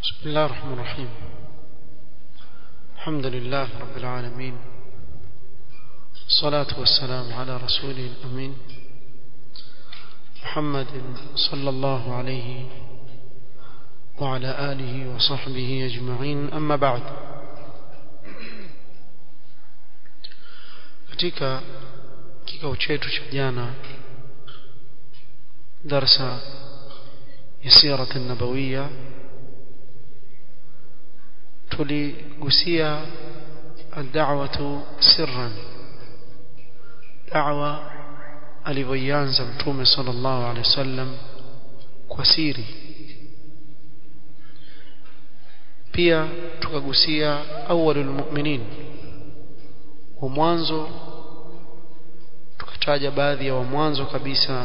بسم الله الرحمن الرحيم الحمد لله رب العالمين الصلاة والسلام على رسوله الأمين محمد صلى الله عليه وعلى آله وصحبه أجمعين أما بعد katika kikao chetu cha jana darsa ya sirat nabawiya tuligusia الدعوة سرا دعوة alivyoianza mtume sallallahu alaihi wasallam kwa siri pia tukagusia awwalul mu'minin wa mwanzo tukataja baadhi ya wa mwanzo kabisa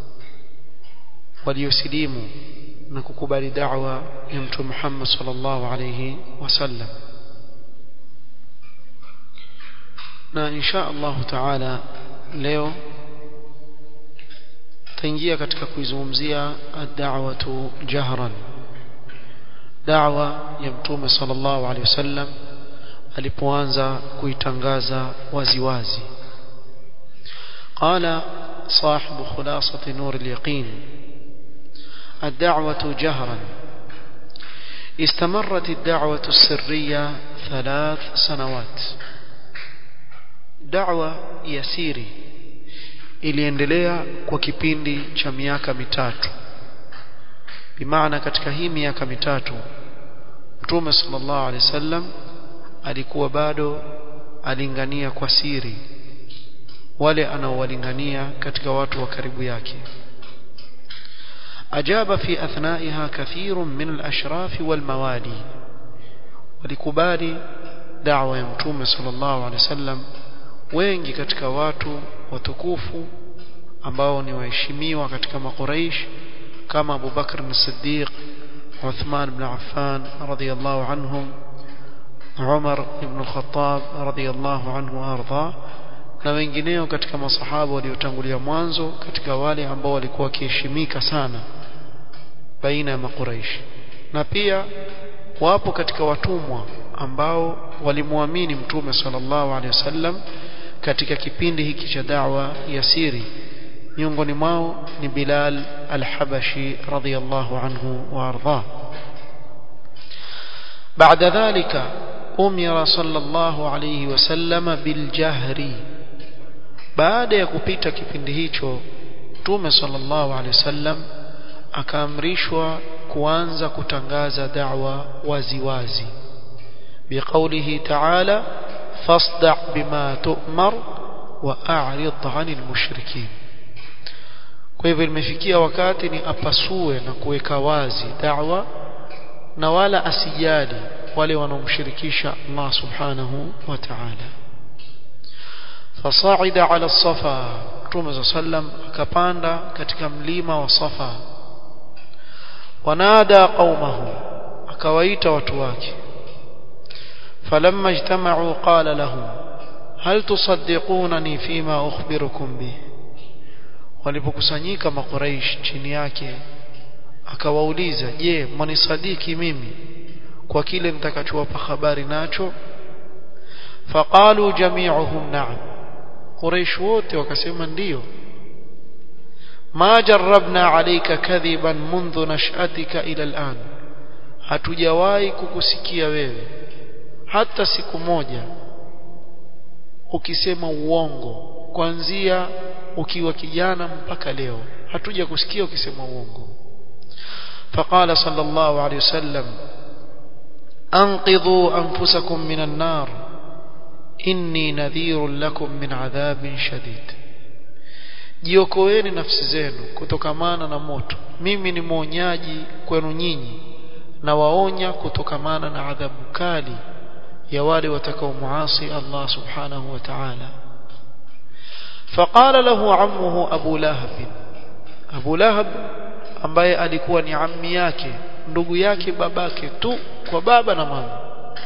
waliosilimu na kukubali da'wa ya mtume Muhammad sallallahu alayhi wasallam na insha Allah taala leo taingia katika kuizungumzia ad-da'watu jahran da'wa ya mtume sallallahu alayhi wasallam alipoanza kuitangaza waziwazi قال صاحب خلاصة نور اليقين الدعوة جهرا استمرت الدعوة السرية ثلاث سنوات دعوة يسيري iliendelea kwa kipindi cha miaka mitatu bimaana katika hii miaka mitatu mtume sallallahu alaihi wasallam alikuwa bado alingania kwa siri wale anaowalingania katika watu wa karibu yake أجاب في أثنائها كثير من الأشراف والموالي ولكبالي دعوة يمتوم صلى الله عليه وسلم wengi katika watu watukufu ambao ni waheshimiwa katika makuraish kama Abu Bakr as-Siddiq Uthman ibn Affan radiyallahu anhum Umar ibn al-Khattab radiyallahu anhu arda na wengineo katika masahaba waliotangulia mwanzo katika wale ambao walikuwa wakiheshimika sana baina ya makuraish na pia wapo katika watumwa ambao walimwamini mtume sallallahu alaihi wasallam katika kipindi hiki cha da'wa ya siri miongoni mwao ni Bilal al-Habashi radiyallahu anhu wa arda بعد ذلك أمر صلى الله عليه وسلم بالجهر baada ya kupita kipindi hicho Mtume sallallahu alaihi wasallam akaamrishwa kuanza kutangaza da'wa waziwazi biqaulihi ta'ala fasda' bima tu'mar wa a'rid 'anil mushrikin kwa hivyo imefikia wakati ni apasue na kuweka wazi da'wa na wala asijali wale wanaomshirikisha Allah subhanahu wa ta'ala فصعد على الصفا Mtume صلى الله عليه وسلم akapanda katika mlima wa Safa wanada qaumahu akawaita watu wake falamma ijtama'u qala lahum hal tusaddiqunani fima ukhbirukum bih walipokusanyika makuraish chini yake akawauliza je mwanisadiki mimi kwa kile nitakachowapa habari nacho faqalu jami'uhum na'am Quraysh wote wakasema ndiyo ma jarrabna alayka kadhiban mundhu nash'atika ila al'an hatujawahi kukusikia wewe hata siku moja ukisema uongo kuanzia ukiwa kijana mpaka leo hatuja kusikia ukisema uongo فقال صلى الله عليه وسلم أنقذوا أنفسكم من النار inni nadhirun lakum min adhabin shadid jiokoeni nafsi zenu kutokamana na moto mimi ni mwonyaji kwenu nyinyi na waonya kutokamana na adhabu kali ya wale watakaomuasi Allah subhanahu wa ta'ala فقال له عمه أبو لهب أبو لهب ambaye alikuwa ni ammi yake ndugu yake babake tu kwa baba na mama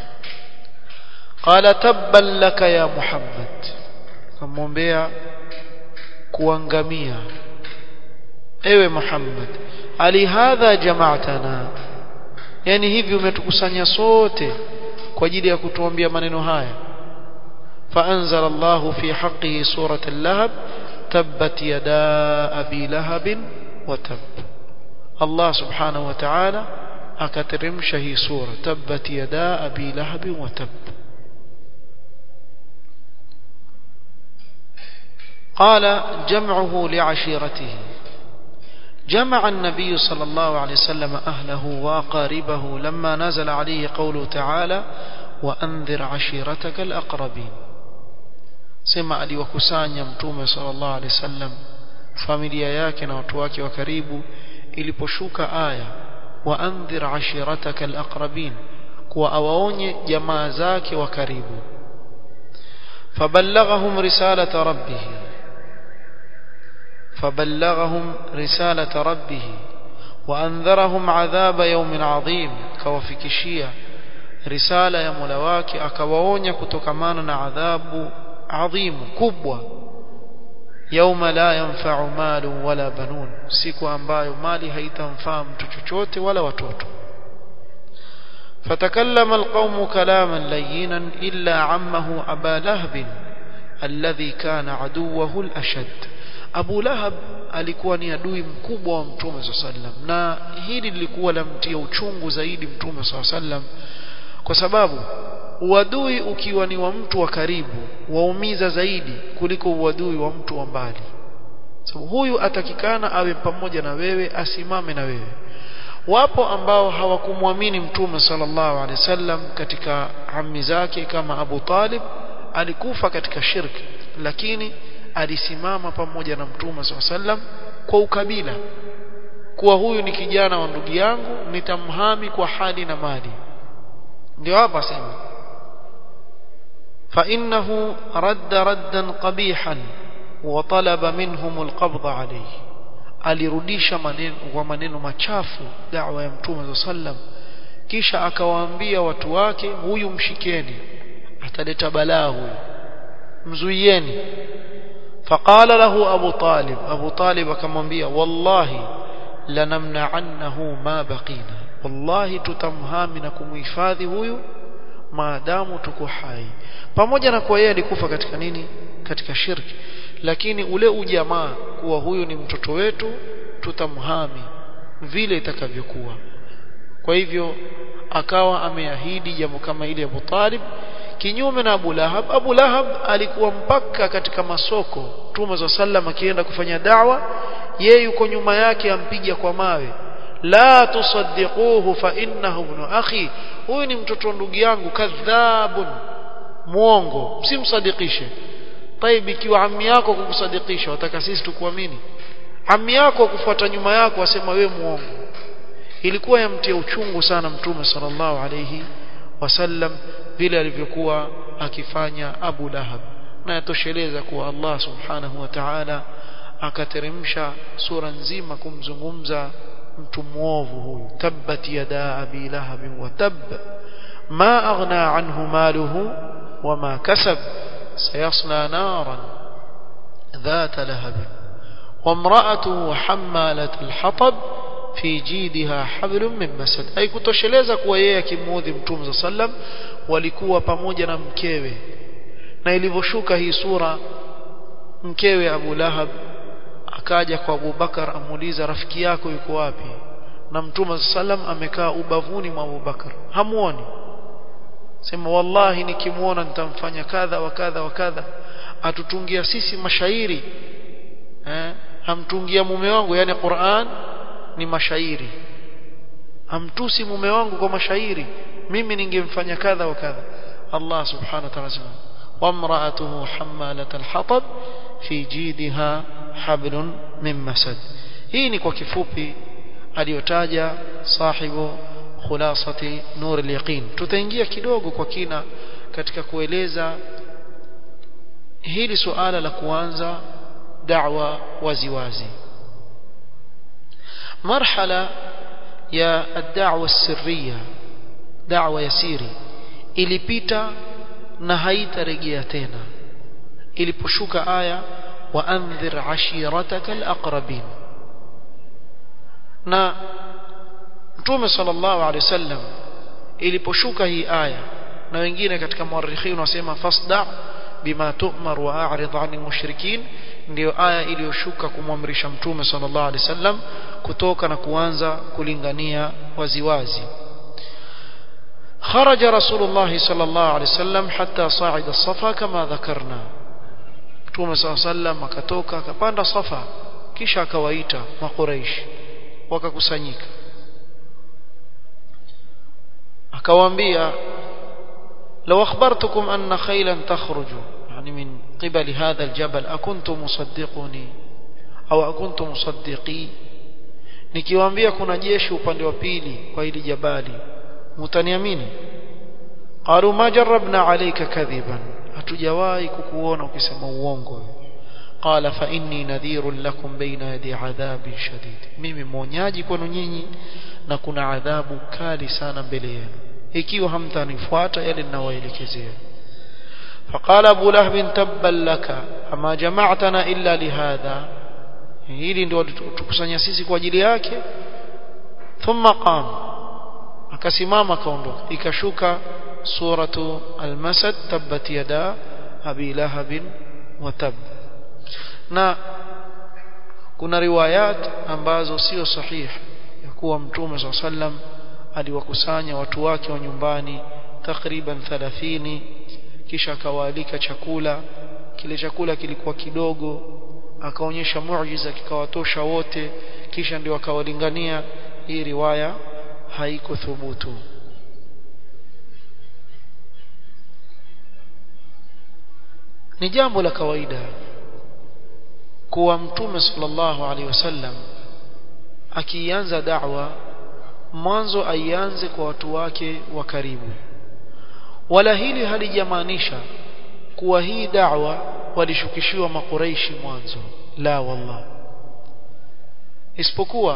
qala tabban laka ya muhammad kamwombea kuangamia ewe muhammad ali hadha jama'tana yani hivi umetukusanya sote kwa ajili ya kutuambia maneno haya فأنزل الله في حقه سورة اللهب تبت يدا أبي لهب وتب الله سبحانه وتعالى أكترمش هي سورة تبت يدا أبي لهب وتب قال جمعه لعشيرته جمع النبي صلى الله عليه وسلم أهله وأقاربه لما نزل عليه قوله تعالى وأنذر عشيرتك الأقربين sema aliwakusanya mtume sallallahu alaihi wasallam familia yake na watu wake wa karibu iliposhuka aya wa andhir ashirataka alaqrabin kuwa awaonye jamaa zake wa karibu فبلغهم رسالة ربه فبلغهم رسالة ربه وأنذرهم عذاب يوم عظيم كوفكشية رسالة يا ملواك أكواونيا كتكمانا عذاب عظيم كبوة يوم لا ينفع مال ولا بنون siku ambayo mali haitamfaa mtu chochote wala watoto فتكلم القوم كلاما لينا إلا عمه أبا لهب الذي كان عدوه الأشد أبو لهب alikuwa ni adui mkubwa wa mtume saa sallam na hili lilikuwa lamtia uchungu zaidi mtume saa sallam kwa sababu uadui ukiwa ni wa mtu wa karibu waumiza zaidi kuliko uadui wa mtu wa mbali sababu so, huyu atakikana awe pamoja na wewe asimame na wewe wapo ambao hawakumwamini mtume sallallahu alaihi wasallam katika ammi zake kama Abu Talib alikufa katika shirki lakini alisimama pamoja na mtume sallallahu alaihi wasallam kwa ukabila kuwa huyu ni kijana wa ndugu yangu nitamhami kwa hali na mali ndio hapa sema فإنه رد ردا قبيحا وطلب منهم القبض عليه alirudisha maneno kwa maneno machafu da'wa ya mtume sallam kisha akawaambia watu wake huyu mshikeni ataleta balaa huyu mzuieni faqala lahu abu talib abu talib akamwambia wallahi lanamna'annahu ma baqina wallahi tutamhami na kumhifadhi huyu maadamu tuko hai pamoja na kuwa yeye alikufa katika nini katika shirki lakini ule ujamaa kuwa huyu ni mtoto wetu tutamhami vile itakavyokuwa kwa hivyo akawa ameahidi jambo kama ile Abu Talib kinyume na Abu Lahab Abu Lahab alikuwa mpaka katika masoko Mtume za sallam akienda kufanya dawa yeye yuko nyuma yake ampiga kwa mawe la tusaddiquhu fa innahu ibn akhi huyu ni mtoto ndugu yangu kadhabun muongo msimsadikishe طيب ikiwa ammi yako kukusadikisha wataka sisi tukuamini ammi yako kufuata nyuma yako asema we muongo ilikuwa yamtia uchungu sana mtume sallallahu alayhi wasallam vile alivyokuwa akifanya Abu Lahab na yatosheleza kuwa Allah subhanahu wa ta'ala akateremsha sura nzima kumzungumza mtu muovu huyu tabbat yada abi lahab wa tab ma aghna anhu maluhu wama kasab sayasla naran ذات لهب وامرأته حمالة الحطب في جيدها حبل من مسد أي kutosheleza kuwa yeye akimuudhi mtume sallam walikuwa pamoja na mkewe na ilivyoshuka hii sura mkewe Abu Lahab akaja kwa Abu Bakar amuuliza rafiki yako yuko wapi na mtume sallam amekaa ubavuni mwa Abu Bakar hamuoni sema wallahi nikimuona nitamfanya kadha wa kadha wa kadha atutungia sisi mashairi eh hamtungia mume wangu yani Qur'an ni mashairi hamtusi mume wangu kwa mashairi mimi ningemfanya kadha wa kadha Allah subhanahu wa ta'ala وامرأته حمالة الحطب في جيدها حبل من مسد hii ni kwa kifupi aliyotaja sahibu khulasati nur al-yaqin tutaingia kidogo kwa kina katika kueleza hili suala la kuanza da'wa waziwazi marhala ya ad-da'wa as-sirriya da'wa yasiri ilipita na haitarejea tena iliposhuka aya wa anzir ashirataka al-aqrabin na mtume sallallahu alaihi wasallam iliposhuka hii aya na wengine katika muarrikhin wasema fasda bima tu'mar wa a'rid 'anil mushrikin ndio aya iliyoshuka kumwamrisha mtume sallallahu alaihi wasallam kutoka na kuanza kulingania waziwazi خرج رسول الله صلى الله عليه وسلم حتى صعد الصفا كما ذكرنا mtume صلى الله عليه وسلم akatoka akapanda safa kisha akawaita makuraish wakakusanyika akawaambia لو أخبرتكم أن خيلا تخرج يعني من قبل هذا الجبل أكنتم مصدقوني أو أكنتم مصدقي nikiwaambia kuna jeshi upande wa pili kwa hili jabali mtaniamini qalu ma jarabna alayka kadhiban hatujawahi kukuona ukisema uongo qala fa inni nadhirun lakum baina yadi adhabin shadid mimi mwonyaji kwenu nyinyi na kuna adhabu kali sana mbele yenu ikiwa hamtanifuata yale ninawaelekezea فقال ابو لهب تبا لك اما جمعتنا الا لهذا hili ndio tukusanya sisi kwa ajili yake thumma qam akasimama kaondoka ikashuka suratu al-masad tabbat yada abi lahab wa tab na kuna riwayat ambazo sio sahihi ya kuwa mtume swalla sallam aliwakusanya watu wake wa nyumbani takriban 30 kisha akawaalika chakula kile chakula kilikuwa kidogo akaonyesha muujiza kikawatosha wote kisha ndio akawalingania hii riwaya haiko thubutu ni jambo la kawaida kuwa mtume sallallahu alaihi wasallam akianza da'wa mwanzo aianze kwa watu wake wa karibu wala hili halijamaanisha kuwa hii da'wa walishukishiwa makuraishi mwanzo la wallah isipokuwa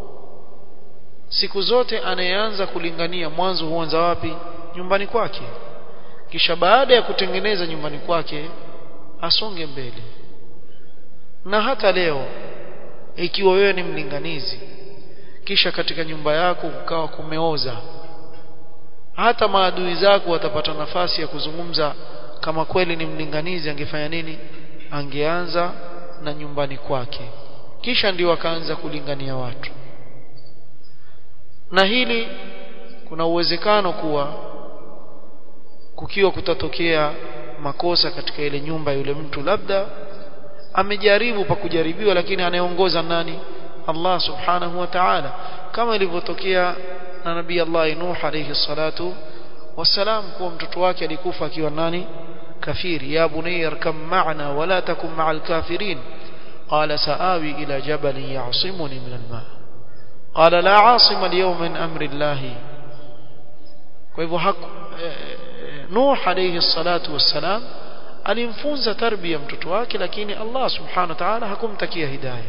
siku zote anayeanza kulingania mwanzo huanza wapi nyumbani kwake kisha baada ya kutengeneza nyumbani kwake asonge mbele na hata leo ikiwa wewe ni mlinganizi kisha katika nyumba yako kukawa kumeoza hata maadui zako watapata nafasi ya kuzungumza kama kweli ni mlinganizi angefanya nini angeanza na nyumbani kwake kisha ndio akaanza kulingania watu na hili kuna uwezekano kuwa kukiwa kutatokea makosa katika ile nyumba yule mtu labda amejaribu pa kujaribiwa lakini anayeongoza nani Allah subhanahu wa ta'ala kama ilivyotokea na nabii Allah Nuh alayhi salatu wasalam kuwa mtoto wake alikufa akiwa nani kafiri ya bunayya arkam ma'na wala takum ma'al kafirin qala saawi ila jabalin ya'simuni min al-ma' qala la 'asima al-yawma min amri Allah kwa hivyo Nuh alayhi salatu wassalam alimfunza tarbia mtoto wake lakini Allah subhanahu wa ta'ala hakumtakia hidayah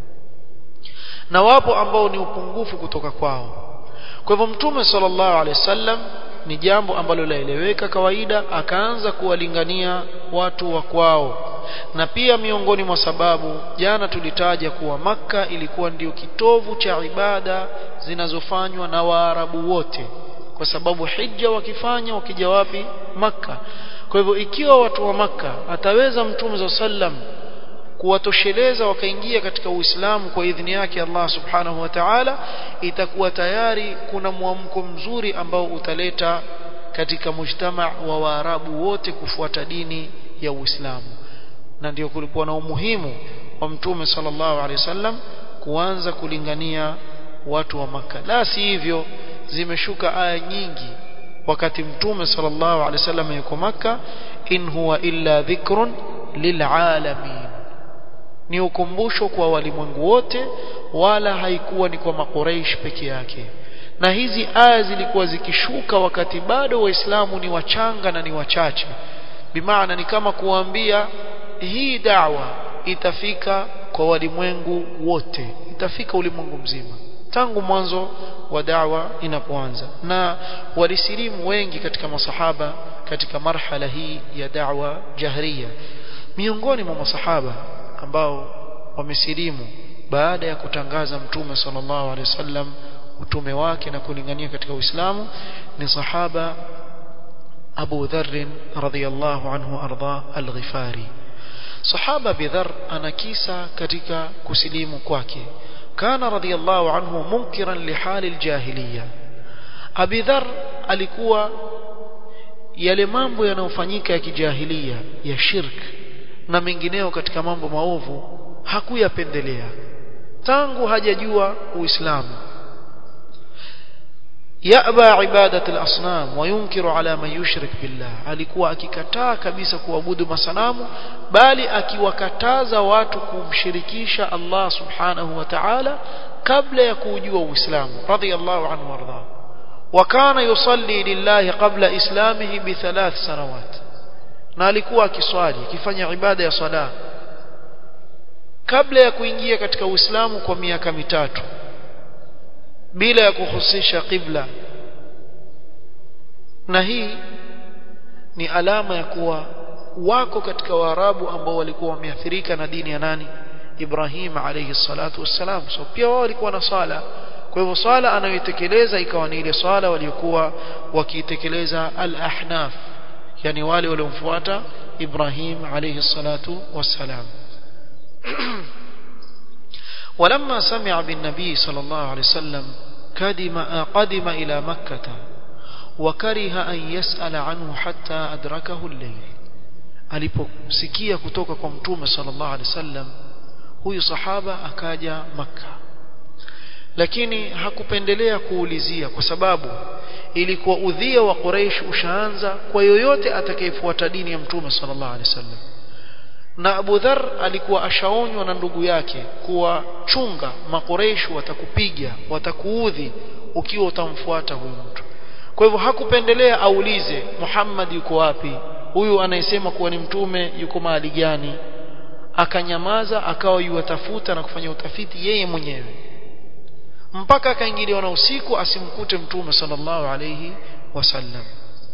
na wapo ambao ni upungufu kutoka kwao kwa hivyo mtume sallallahu alaihi wasallam ni jambo ambalo laeleweka kawaida akaanza kuwalingania watu wa kwao na pia miongoni mwa sababu jana tulitaja kuwa maka ilikuwa ndio kitovu cha ibada zinazofanywa na Waarabu wote kwa sababu hija wakifanya wakija wapi maka kwa hivyo ikiwa watu wa maka ataweza mtume za sallam kuwatosheleza wakaingia katika Uislamu kwa idhini yake Allah Subhanahu wa Ta'ala itakuwa tayari kuna mwamko mzuri ambao utaleta katika mujtama wa Waarabu wote kufuata dini ya Uislamu na ndio kulikuwa na umuhimu wa Mtume sallallahu alaihi wasallam kuanza kulingania watu wa maka la si hivyo zimeshuka aya nyingi wakati Mtume sallallahu alaihi wasallam yuko maka in huwa illa dhikrun lilalamin ni ukumbusho kwa walimwengu wote wala haikuwa ni kwa makuraish peke yake na hizi aya zilikuwa zikishuka wakati bado waislamu ni wachanga na ni wachache bimaana ni kama kuambia hii dawa itafika kwa walimwengu wote itafika ulimwengu mzima tangu mwanzo wa dawa inapoanza na walisilimu wengi katika masahaba katika marhala hii ya dawa jahriya miongoni mwa masahaba ambao wamesilimu baada ya kutangaza mtume sallallahu alaihi wasallam utume wake na kulingania katika Uislamu ni sahaba Abu Dharr radhiyallahu anhu arda al-Ghifari sahaba bidhar ana kisa katika kusilimu kwake kana radhiyallahu anhu munkiran lihali aljahiliya Abi Dharr alikuwa yale mambo yanayofanyika ya kijahilia ya shirk na mengineo katika mambo maovu hakuyapendelea tangu hajajua Uislamu yaba ibadat al-asnam wa yunkiru ala man yushrik billah alikuwa akikataa kabisa kuabudu masanamu bali akiwakataza watu kumshirikisha Allah subhanahu wa ta'ala kabla ya kujua Uislamu radiyallahu anhu warda وكان يصلي لله قبل إسلامه بثلاث سنوات na alikuwa akiswali akifanya ibada ya sala kabla ya kuingia katika Uislamu kwa miaka mitatu bila ya kuhusisha qibla na hii ni alama ya kuwa wako katika Waarabu ambao walikuwa wameathirika na dini ya nani Ibrahim alayhi salatu wassalam so pia wao walikuwa na sala kwa hivyo swala anayoitekeleza ikawa ni ile swala waliokuwa wakiitekeleza al-ahnaf yani wale waliomfuata Ibrahim alayhi salatu wassalam ولما سمع بالنبي صلى الله عليه وسلم قدم قدم إلى مكة وكره أن يسأل عنه حتى أدركه الليل aliposikia kutoka kwa mtume sallallahu alaihi wasallam huyu sahaba akaja makkah lakini hakupendelea kuulizia kwa sababu ilikuwa udhia wa Quraysh ushaanza kwa yoyote atakayefuata dini ya Mtume sallallahu alaihi wasallam na Abu Dharr alikuwa ashaonywa na ndugu yake kuwa chunga makureish watakupiga watakuudhi ukiwa utamfuata huyu mtu kwa hivyo hakupendelea aulize Muhammad yuko wapi huyu anayesema kuwa ni mtume yuko mahali gani akanyamaza akawa yuwatafuta na kufanya utafiti yeye mwenyewe mpaka akaingiliwa na usiku asimkute mtume sallallahu alayhi wasallam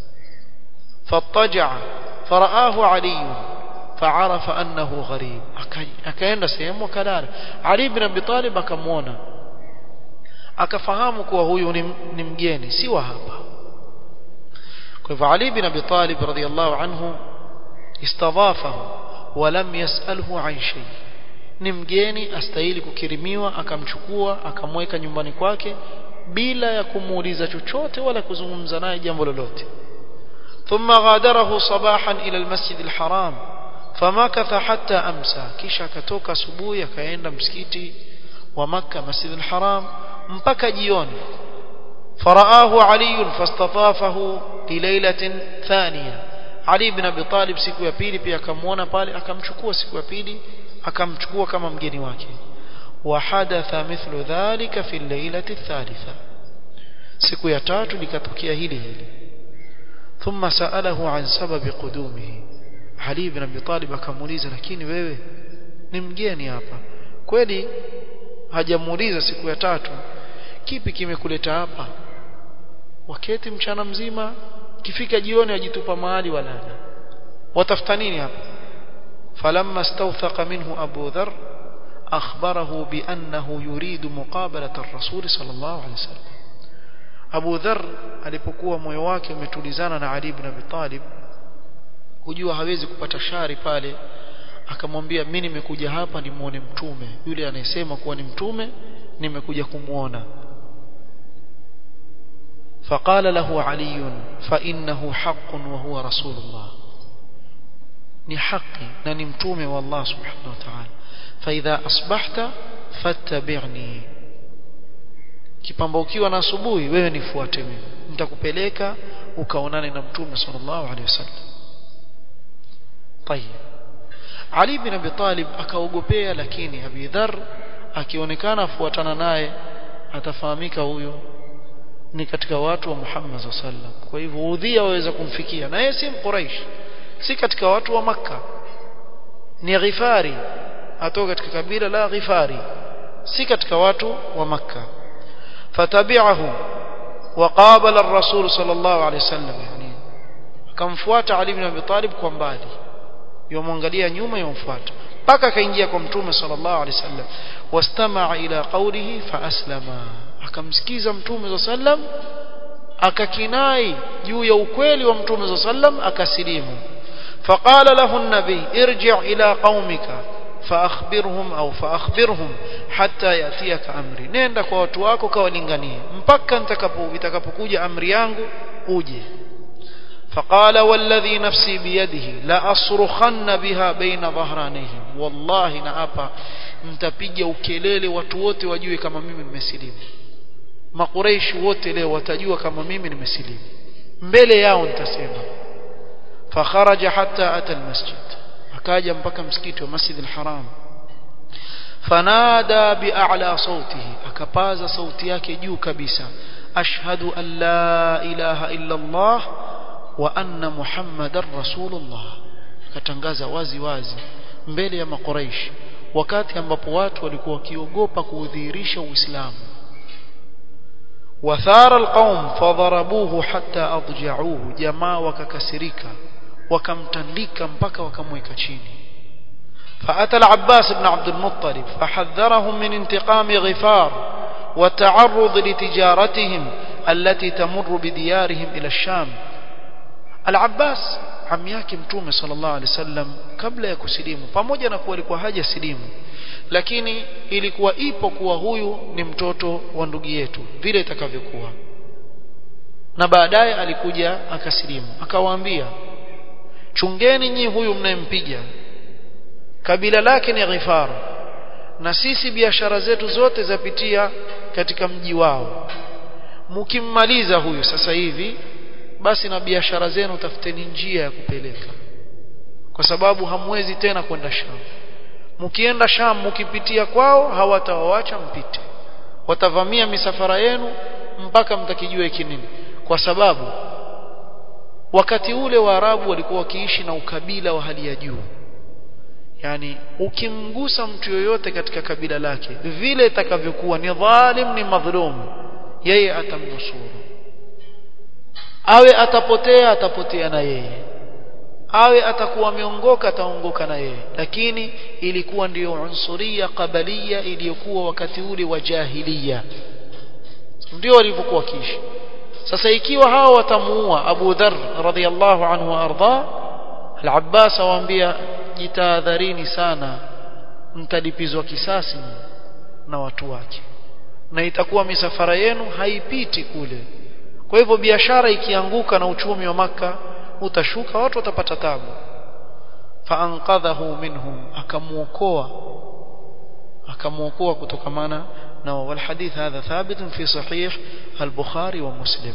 fattaja faraahu ali faarafa annahu gharib akaenda sehemu akalala ali ibn abi talib akamwona akafahamu kuwa huyu ni, ni mgeni si wa hapa kwa hivyo ali ibn abi talib radhiyallahu anhu istadhafahu ولم يسأله عن شيء ni mgeni astahili kukirimiwa akamchukua akamweka nyumbani kwake bila ya kumuuliza chochote wala kuzungumza naye jambo lolote ثم غادره صباحا إلى المسجد الحرام فمكث حتى أمسى kisha akatoka asubuhi akaenda msikiti wa Makka Masjid al-Haram mpaka jioni فرآه علي فاستضافه لليلة ثانية Ali ibn Abi Talib siku ya pili pia akamwona pale akamchukua siku ya pili akamchukua kama mgeni wake wa hadatha mithlu dhalika fi al-lailati thalitha siku ya tatu likatokea hili hili thumma saalahu an sababi qudumihi Ali ibn Abi Talib akamuuliza lakini wewe ni mgeni hapa kweli hajamuuliza siku ya tatu kipi kimekuleta hapa waketi mchana mzima kifika jioni ajitupa mahali walala watafuta nini hapa falamma stawthaqa minhu abu dharr akhbarahu biannahu yuridu muqabalata ar-rasul sallallahu alayhi wasallam abu dharr alipokuwa moyo wake umetulizana na ali ibn abi talib kujua hawezi kupata shari pale akamwambia mimi nimekuja hapa nimuone mtume yule anayesema kuwa ni mtume nimekuja kumuona فقال له علي فإنه حق وهو رسول الله ni haki na ni mtume wa Allah subhanahu wa ta'ala فإذا أصبحت فاتبعني kipambaukiwa na asubuhi wewe nifuate mimi nitakupeleka ukaonane na mtume sallallahu alaihi wasallam طيب Ali bin Abi Talib akaogopea lakini Abi Dharr akionekana afuatana naye atafahamika huyo ni katika watu wa Muhammad sallam kwa hivyo udhia waweza kumfikia na yeye si mquraish si katika watu wa maka ni ghifari atoka katika kabila la ghifari si katika watu wa maka fatabi'ahu وقابل الرسول صلى الله عليه وسلم يعني akamfuata Ali ibn Abi Talib kwa mbali yomwangalia nyuma yomfuata mpaka akaingia kwa mtume sallallahu alaihi wasallam wastama'a ila qawlihi fa aslama akamsikiza mtume sallam akakinai juu ya ukweli wa mtume sallam akasilimu فقال له النبي ارجع إلى قومك فأخبرهم أو فأخبرهم حتى يأتيك أمري نenda kwa watu wako kawalinganie mpaka nitakapo itakapokuja amri yangu uje فقال والذي نفسي بيده لا أصرخن بها بين ظهرانيهم والله نأبا nitapiga ukelele watu wote wajue kama mimi nimesilimu makureishi wote leo watajua kama mimi nimesilimu mbele yao nitasema فخرج حتى أتى المسجد akaja mpaka msikiti wa Masjid al-Haram fanada bi'a'la sautihi akapaza sauti yake juu kabisa ashhadu an la ilaha illa Allah wa anna Muhammadar Rasulullah akatangaza wazi wazi mbele ya makuraish wakati ambapo watu walikuwa wakiogopa kuudhihirisha Uislamu wathara alqaum fadharabuhu hatta adja'uhu jamaa wakakasirika wakamtandika mpaka wakamweka chini فأتى العباس بن عبد المطلب فحذرهم من انتقام غفار والتعرض لتجارتهم التي تمر بديارهم إلى الشام العباس عم yake mtume sallallahu alaihi wasallam kabla ya kusilimu pamoja na kuwa alikuwa haja silimu lakini ilikuwa ipo kuwa huyu ni mtoto wa ndugu yetu vile itakavyokuwa na baadaye alikuja akasilimu akawaambia chungeni nyi huyu mnayempiga kabila lake ni Ghifar na sisi biashara zetu zote zapitia katika mji wao mkimmaliza huyu sasa hivi basi na biashara zenu tafuteni njia ya kupeleka kwa sababu hamwezi tena kwenda Sham mkienda Sham mkipitia kwao hawatawaacha mpite watavamia misafara yenu mpaka mtakijua hiki nini kwa sababu wakati ule Waarabu walikuwa wakiishi na ukabila wa hali ya juu yani ukimgusa mtu yoyote katika kabila lake vile itakavyokuwa ni dhalim ni madhulum yeye atamnusuru awe atapotea atapotea na yeye awe atakuwa ameongoka ataongoka na yeye lakini ilikuwa ndiyo unsuria qabalia iliyokuwa wakati ule wa jahiliya ndio walivyokuwa kiishi sasa ikiwa hao watamuua Abu Dharr radhiyallahu anhu arda al-Abbas awaambia jitahadharini sana mtalipizwa kisasi na watu wake na itakuwa misafara yenu haipiti kule kwa hivyo biashara ikianguka na uchumi wa maka utashuka watu watapata tabu faanqadhahu minhum akamuokoa akamuokoa kutokamana na والحديث هذا ثابت في صحيح البخاري ومسلم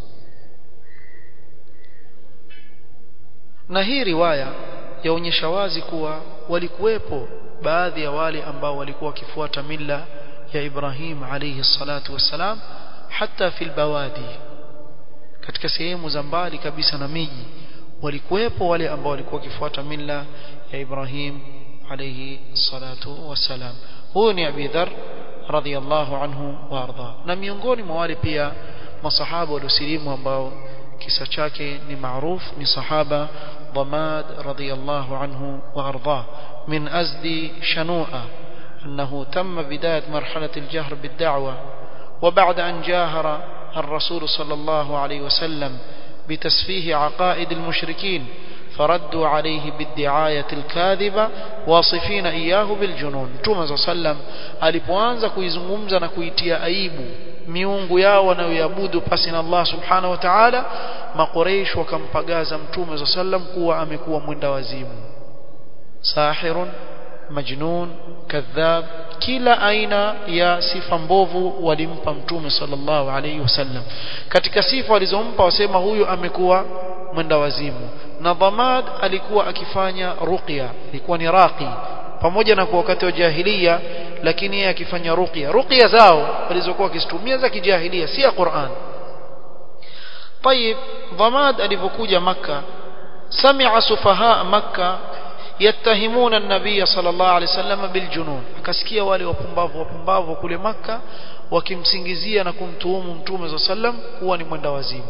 na hii riwaya yaonyesha wazi kuwa walikuwepo baadhi ya wale ambao walikuwa wakifuata mila ya Ibrahim alayhi salatu wassalam hata fil bawadi katika sehemu za mbali kabisa na miji walikuwepo wale ambao walikuwa wakifuata mila ya Ibrahim alayhi salatu wassalam huyu ni Abi Dharr radhiyallahu anhu warda na miongoni mwa wale pia masahaba waliosilimu ambao kisa chake ni maarufu ni sahaba ضماد رضي الله عنه وأرضاه من أزد شنوءة أنه تم بداية مرحلة الجهر بالدعوة وبعد أن جاهر الرسول صلى الله عليه وسلم بتسفيه عقائد المشركين فردوا عليه بالدعاية الكاذبة واصفين إياه بالجنون توما صلى الله عليه وسلم alipoanza kuizungumza na kuitia aibu miungu yao wanayoabudu pasi na Allah subhanahu wa ta'ala maqureish wakampagaza mtume za sallam kuwa amekuwa mwenda wazimu sahirun majnun kadhab kila aina ya sifa mbovu walimpa mtume sallallahu alayhi wasallam katika sifa walizompa wasema huyu amekuwa mwenda wazimu na dhamad alikuwa akifanya ruqya ilikuwa ni raqi pamoja na kwa wakati wa jahiliya lakini yeye akifanya ruqya ruqya zao walizokuwa wakizitumia za kijahilia si ya Qur'an طيب ضماد alipokuja maka sami'a sufaha maka yattahimuna an-nabiy sallallahu alayhi wasallam biljunun akasikia wale wapumbavu wapumbavu kule maka wakimsingizia na kumtuhumu mtume sallam kuwa ni mwenda wazimu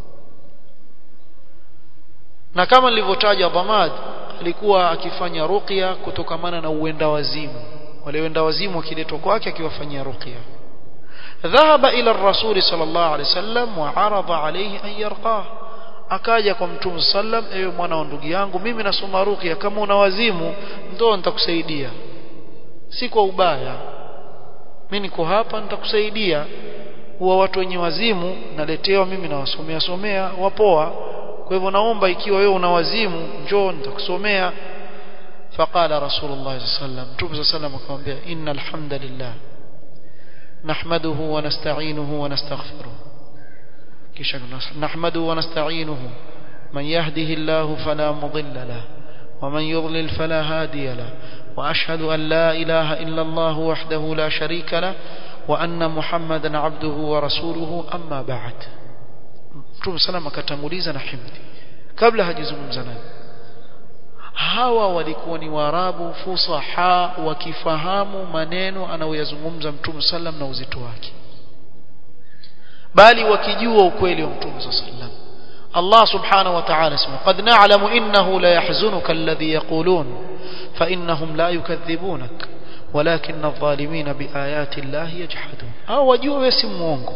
na kama nilivyotaja dhamad alikuwa akifanya ruqya kutokamana na uenda wazimu wale wenda wazimu wakiletwa kwake akiwafanyia ruqya ذهب إلى الرسول صلى الله عليه وسلم وعرض عليه أن يرقاه akaja kwa mtume sallam ewe mwana wa ndugu yangu mimi nasoma ruqya kama una wazimu ndo nitakusaidia si kwa ubaya mimi niko hapa nitakusaidia huwa watu wenye wazimu naletewa mimi nawasomea somea wapoa kwa hivyo naomba ikiwa wewe una wazimu njoo nitakusomea faqala rasulullah sallam mtume sallam akamwambia innal hamdalillah nahmaduhu wa nasta'inuhu wa nastaghfiruh kisha nahmaduhu wa nasta'inuhu man yahdihillahu fala mudilla lahu ومن يضلل فلا هادي له وأشهد أن لا إله إلا الله وحده لا شريك له وأن محمدا عبده ورسوله أما بعد Mtume sallam akatanguliza na himdi kabla hajizungumza naye hawa walikuwa ni waarabu fusaha wakifahamu maneno anayoyazungumza Mtume sallam na uzito wake bali wakijua ukweli wa Mtume sallam الله سبحانه وتعالى اسمه قد نعلم إنه لا يحزنك الذي يقولون فإنهم لا يكذبونك ولكن الظالمين بآيات الله يجحدون أو وجوه يسمونك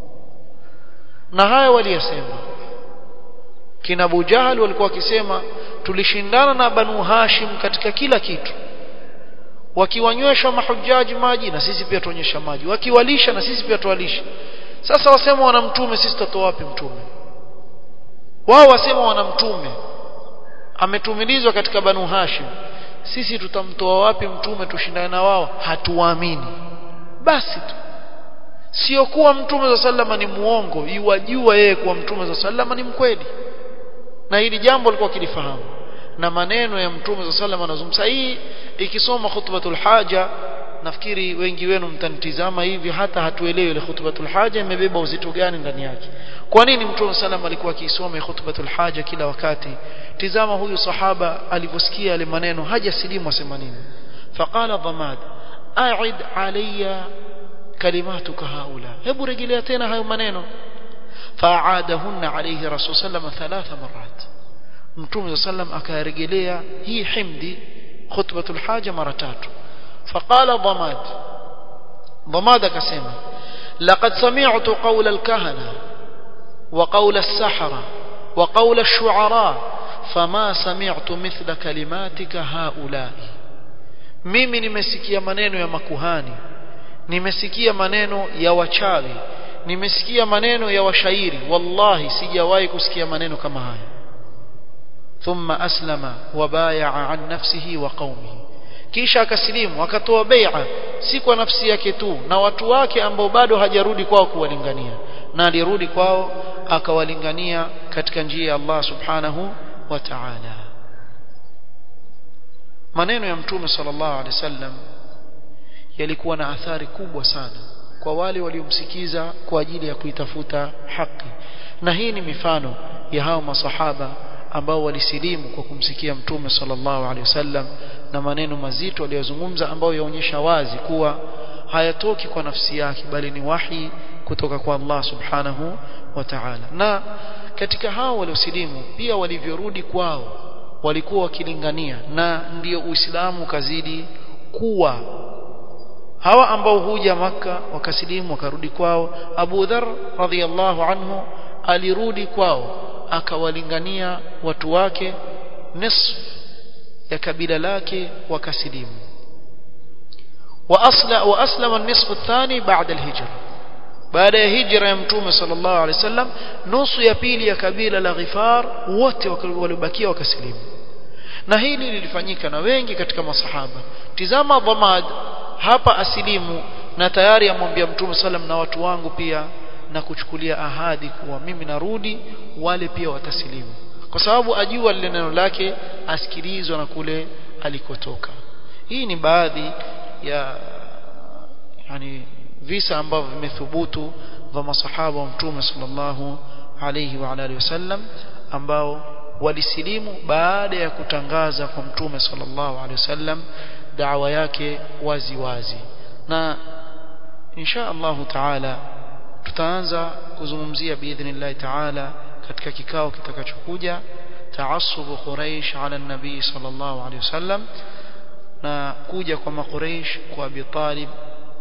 نهاية وليسمى kina Abu Jahal walikuwa wakisema tulishindana na Banu Hashim katika kila kitu wakiwanywesha mahujaji maji na sisi pia tuonyesha maji wakiwalisha na sisi pia tuwalisha sasa wasema wana mtume sisi tutatoa wapi mtume wao wasema wana mtume ametumilizwa katika banu hashim sisi tutamtoa wapi mtume tushindane na wao hatuwaamini basi tu sio kuwa mtume za sallama ni muongo iwajua yeye kuwa mtume za sallama ni mkweli na hili jambo alikuwa kilifahamu na maneno ya mtume za sallama anazungumza hii ikisoma khutbatul haja nafikiri wengi wenu mtanitizama hivi hata hatuelewi ile khutbatul haja imebeba uzito gani ndani yake kwa nini mtume sallam alikuwa akiisoma khutbatul haja kila wakati tizama huyu sahaba alivyosikia yale maneno hajasilimu asema nini faqala dhamad a'id alayya kalimatuka haula hebu rejelea tena hayo maneno fa'adahunna alayhi rasul sallam thalatha marat mtume sallam akarejelea hii himdi khutbatul haja mara tatu فقال ضماد ضماد كسيما لقد سمعت قول الكهنة وقول السحرة وقول الشعراء فما سمعت مثل كلماتك هؤلاء mimi nimesikia maneno ya makuhani nimesikia maneno ya wachawi nimesikia maneno ya washairi wallahi sijawahi kusikia maneno kama haya thumma aslama wa bayaa an nafsihi wa qaumihi kisha akasilimu akatoa bai'a si kwa nafsi yake tu na watu wake ambao bado hajarudi kwao kuwalingania na alirudi kwao akawalingania katika njia ya Allah subhanahu wa ta'ala maneno ya mtume sallallahu alaihi wasallam yalikuwa na athari kubwa sana kwa wale waliomsikiza kwa ajili ya kuitafuta haki na hii ni mifano ya hao masahaba ambao walisilimu kwa kumsikia mtume sallallahu alaihi wasallam na maneno mazito aliyozungumza ambayo yaonyesha wazi kuwa hayatoki kwa nafsi yake bali ni wahi kutoka kwa Allah subhanahu wa ta'ala na katika hao waliosilimu pia walivyorudi kwao walikuwa wakilingania na ndiyo Uislamu kazidi kuwa hawa ambao huja maka wakasilimu wakarudi kwao Abu Dharr radhiyallahu anhu alirudi kwao akawalingania watu wake nisf ya kabila lake wakasilimu واصلا واسلم النصف الثاني بعد الهجره baada ya hijra ya mtume sallallahu alaihi wasallam nusu ya pili ya kabila la Ghifar wote waliobakia wakasilimu na hili lilifanyika na wengi katika masahaba tizama dhamad hapa asilimu na tayari amwambia mtume sallam na watu wangu pia na kuchukulia ahadi kuwa mimi narudi wale pia watasilimu kwa sababu ajua lile neno lake asikilizwa na kule alikotoka hii ni baadhi ya yani visa ambavyo vimethubutu vya masahaba wa mtume sallallahu alayhi wa alihi wasallam ambao walisilimu baada ya kutangaza kwa mtume sallallahu alayhi wasallam da'wa yake wazi wazi na insha Allah taala tutaanza kuzungumzia biidhnillah taala katika kikao kitakachokuja taassubu quraish ala nabii sallallahu alayhi wasallam na kuja kwa makuraish kwa Abi Talib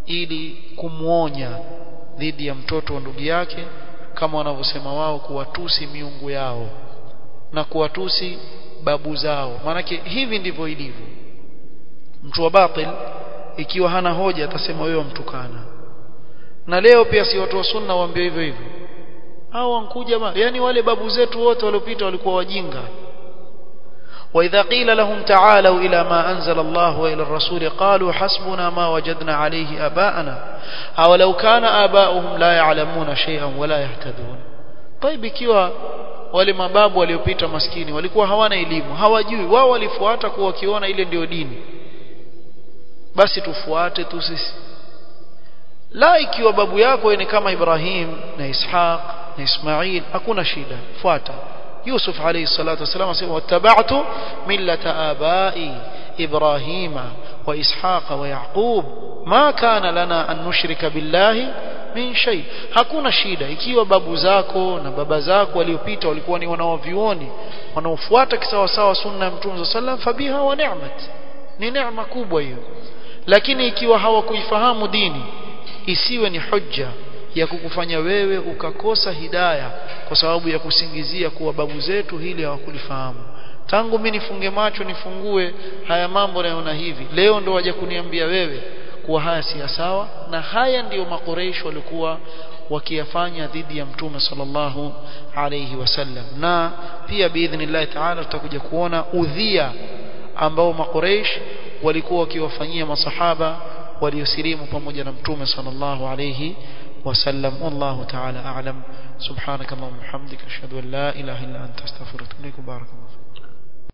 ili kumwonya dhidi ya mtoto wa ndugu yake kama wanavyosema wao kuwatusi miungu yao na kuwatusi babu zao maanake hivi ndivyo ilivyo mtu wa batil ikiwa hana hoja atasema wewe mtukana na leo pia si watu wa sunna waambie hivyo hivyo au wankuja yani wale babu zetu wote waliopita walikuwa wajinga وإذا قيل لهم تعالوا إلى ما أنزل الله وإلى الرسول قالوا حسبنا ما وجدنا عليه آباءنا أو لو كان آباؤهم لا يعلمون شيئا ولا يهتدون طيب ikiwa wale mababu waliopita maskini walikuwa hawana elimu hawajui wao walifuata kuwa wakiona ile ndio dini basi tufuate tu sisi la ikiwa babu yako ni kama Ibrahim na Ishaq na Ismail hakuna shida fuata يوسف عليه الصلاة والسلام واتبعت ملة آبائي إبراهيم وإسحاق ويعقوب ما كان لنا أن نشرك بالله min shay hakuna shida ikiwa babu zako na baba zako waliopita walikuwa ni wanaovioni wanaofuata kisawasawa sunna ya mtume sallam fabiha wa ni'mat ni neema kubwa hiyo lakini ikiwa hawakuifahamu dini isiwe ni hujja ya kukufanya wewe ukakosa hidaya kwa sababu ya kusingizia kuwa babu zetu hili hawakulifahamu tangu mimi nifunge macho nifungue haya mambo naona hivi leo ndo waje kuniambia wewe kuwa haya si sawa na haya ndiyo makoreish walikuwa wakiyafanya dhidi ya mtume sallallahu alayhi wasallam na pia biidhnillah taala tutakuja kuona udhia ambao makoreish walikuwa wakiwafanyia masahaba waliosilimu pamoja na mtume sallallahu alayhi وسلم والله تعالى أعلم سبحانك اللهم وبحمدك أشهد أن لا إله إلا أنت أستغفرك وأتوب إليك بارك الله